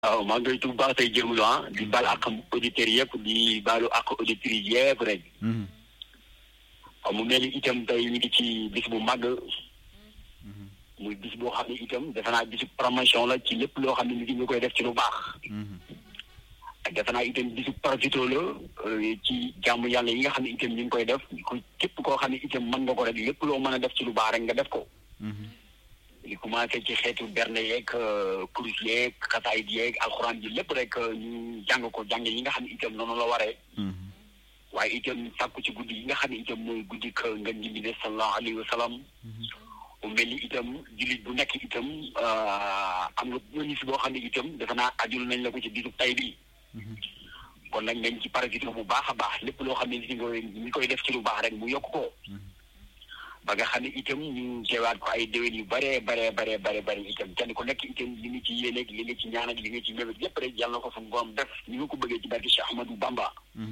waaw maa ngi koy tudd baax tey jërmulu ah di baal ak auditeurs yëpp di baalu ak auditrices yëpp rek waaw mu mel ni itam tey ñu ngi ci bis bu màgg muy bis boo xam ne itam defe naa bisu promotion la ci lépp loo xam ne nit ñi nga koy def ci lu baax ak defe naa itam bisu profito la ci jàmm yàlla yi nga xam ne itam ñu ngi koy def ko képp koo xam ne itam mën nga ko rek lépp loo mën a def ci lu baax rek nga def ko li commencé ci xeetu berne yeeg kurus yeeg xasaayit yeeg alxuraan ji lépp rek ñu jàng ko jàng yi nga xam ne itam noonu la waree waaye itam sàkku ci guddi yi nga xam ne itam mooy guddi ka nga njimbi ne sallallahu alayhi wa sallam mu mel ni itam jullit bu nekk itam am nga bonus boo xam ne itam defe naa ajul nañ la ko ci bisub tay bi kon nag nañ ci parasité bu baax a baax lépp loo xam ne ni koy ñi koy def ci lu baax rek mu yokk ko ba nga xam ne itam ñu teewaat ko ay déwén yu bare bare bare bare bare itam kenn ku nekk itam li nga ci yéeneeg li nga ci ñaanal li nga ci mébét lépp rek yàlla na ko suñu borom def ni nga ko bëggee ci barke Cheikh Ahmadou Bamba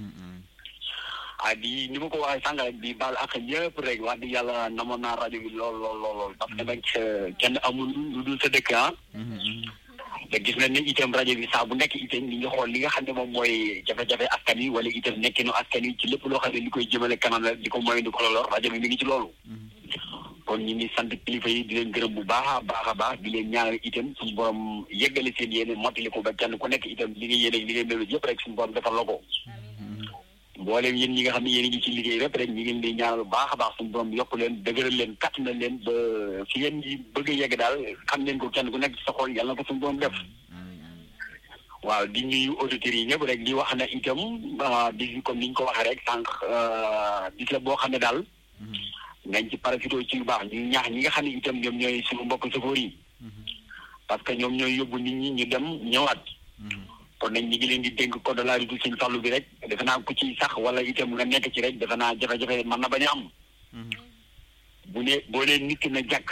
ah di ni ma ko waxee sànq rek di baal ak ñëpp rek wax di yàlla namoon naa rajo bi lool lool lool lool parce que nag kenn amul lu dul sa dëkk ah te gis nañ ne itam rajo bi saa bu nekk itam li nga xool li nga xam ne moom mooy jafe-jafe askan wi wala itam nekkinu askan wi ci lépp loo xam ne li koy jëmale kanam rek di ko moy di ko lor rajo bi mi ngi ci loolu kon ñu ngi sant kilifa yi di leen gërëm bu baax a baax a baax di leen ñaanal itam suñu borom yeggale seen yéene mottali ko ba kenn ku nekk itam li nga yéene li nga mébét yëpp rek suñu borom defal la ko mboolem yéen ñi nga xam ne yéen ngi ci liggéey rek rek ñu ngi leen di ñaanal bu baax a baax suñu borom yokk leen dëgëral leen katt na leen ba fi ngeen ñi bëgg a yegg daal xam leen ko kenn ku nekk sa xol yàlla na ko suñu borom def waaw di ñuy auditeurs yi ñëpp rek di wax na itam bis bi comme ni ñu ko waxee rek sànq bis la boo xam ne daal ngañ ci parafito ci lu baax ñu ñaax ñi nga xam ne itam ñoom ñooy suñu mbokk sofóor yi parce que ñoom ñooy yóbbu nit ñi ñu dem ñëwaat kon nag ñi ngi leen di dénk code de la route sëñ Fallu bi rek defe naa ku ci sax wala itam nga nekk ci rek defe naa jafe-jafe mën na bañ a am bu ne boo nee nit ki na jàkk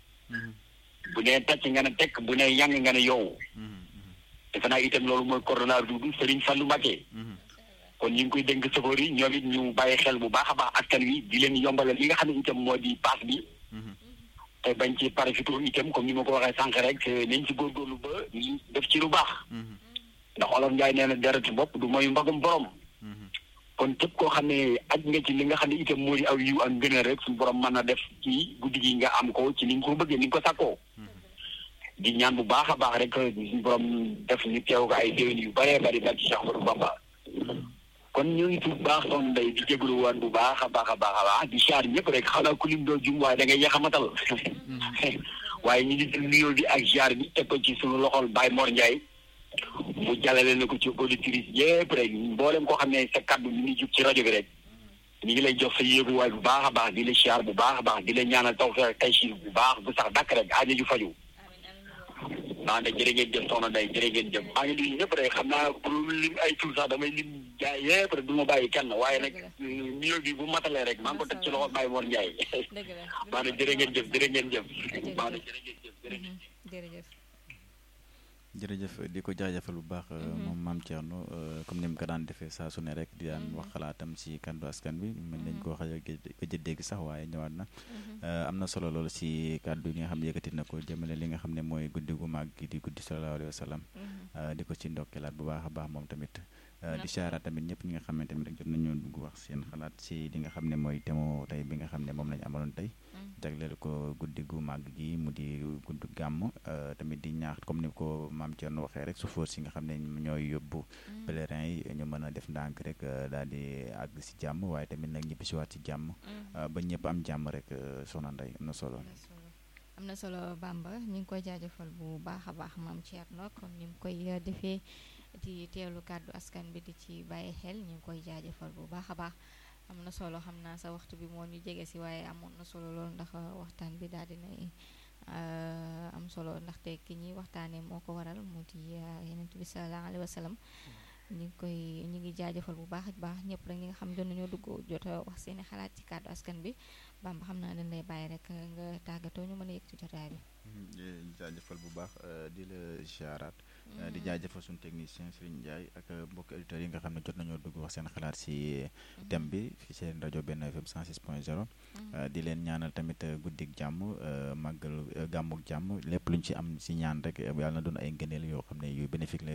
bu nee tàcc nga ne tekk bu nee yang nga ne yow defe naa itam loolu mooy code de la route Sëriñ Fallu Mbàkke kon ñu ngi koy dénk sofóor yi ñoom it ñu bàyyi xel bu baax a baax askan wi di leen yombalal li nga xam ne itam moo di paas bi te bañ ci parafito itam comme ni ma ko waxee sànq rek nañ ci góorgóorlu ba def ci lu baax ndax olof Njaay nee na dereti bopp du mooy mbagum borom kon képp koo xam ne aj nga ci li nga xam ne itam moo di aw yiw ak ngëneel rek suñu borom mën na def ci guddi gi nga am ko ci ni nga ko bëggee ni nga ko sàkkoo di ñaan bu baax a baax rek suñu borom def ñu teew ko ay déwén yu bëree bëri ba ci Cheikh Ahmadou Bamba kon ñu ngi tudd baax soxna Ndeye di jégalu woon bu baax a baax a baax a baax di siyaar ñëpp rek xanaa ku lim doo jum waaye da ngay yaxamatal waaye ñu ngi jël nuyoo bi ak siyaar bi teg ko ci suñu loxol Baye Mor Ndiaye mu jàllale na ko ci auditrice yëpp rek mboolem koo xam ne sa kaddu mi ngi jub ci rajo bi rek ñu ngi lay jox sa yéeguwaay bu baax a baax di la siyaar bu baax a baax di la ñaanal tawfeex taysiir bu baax bu sax dàkk rek aajo ju faju maa ngi jërë ngeen jëf soxna Ndeye jërë ngeen jëf maa ngi nuyu ñëpp rek xam naa pour lim ay tur sax damay lim jaay yëpp rek du ma bàyyi kenn waaye nag nuyoo bi bu matalee rek maa ngi ko teg ci loxo Baye Mor Ndiaye maa ngi jërë ngeen jëf jërë ngeen jëf maa ngi jërë ngeen jëf jërëjëf jërëjëf di ko jaajëfal bu baax moom maam Thierno comme ni mu ko daan defee saa su ne rek di daan wax xalaatam si kandu askan bi mën nañ koo xaja gëj a dégg sax waaye ñëwaat na am na solo loolu si kàddu yi nga xam ne yëkkati na ko jëmale li nga xam ne mooy guddi gu màgg gi di guddi sallallahu alayhi wa sallam di ko ci ndokkeelaat bu baax a baax moom tamit di siyaaraat tamit ñëpp ñi nga xam ne tamit rek jot nañoo dugg wax seen xalaat si li nga xam ne mooy temo tey bi nga xam ne moom lañu amaloon tey jagleel ko guddi gu màgg gi mu di gudd gàmm tamit di ñaax comme ni ko maam Thierno waxee rek su foos si nga xam ne ñooy yóbbu pèlerin yi ñu mën a def ndànk rek daal di àgg si jàmm waaye tamit nag ñibbi si waat si jàmm ba ñëpp am jàmm rek soxna Ndeye am na solo am na solo Bamba ñu ngi koy jaajëfal bu baax a baax maam Thierno comme ni mu koy defee di teewlu kàddu askan bi di ci bàyyi xel ñu ngi koy jaajëfal bu baax a baax am na solo xam naa sa waxtu bi moo ñu jege si waaye amoon na solo loolu ndax waxtaan bi daal dinay am solo ndaxte ki ñuy waxtaanee moo ko waral mu di Yonent bi sallallahu alayhi wa sallam ñu ngi koy ñu ngi jaajëfal bu baax a baax ñëpp rek ñi nga xam doon nañoo dugg jot a wax seeni xalaat ci kàddu askan bi Bamba xam naa dañ lay bàyyi rek nga tàggatoo ñu mën a yëg ci jotaay bi. jaajëfal bu baax di la ziaraat di jaajëfal suñu technicien Serigne Ndiaye ak mbokki auditeurs yi nga xam ne jot nañoo dugg wax seen xalaat si thème bi fi seen rajo benn FM 106 point 0 di leen ñaanal tamit guddik jàmm màggal gàmmuk jàmm lépp luñ ci am si ñaan rek yàlla na doon ay ngëneel yoo xam ne yu bénéfique la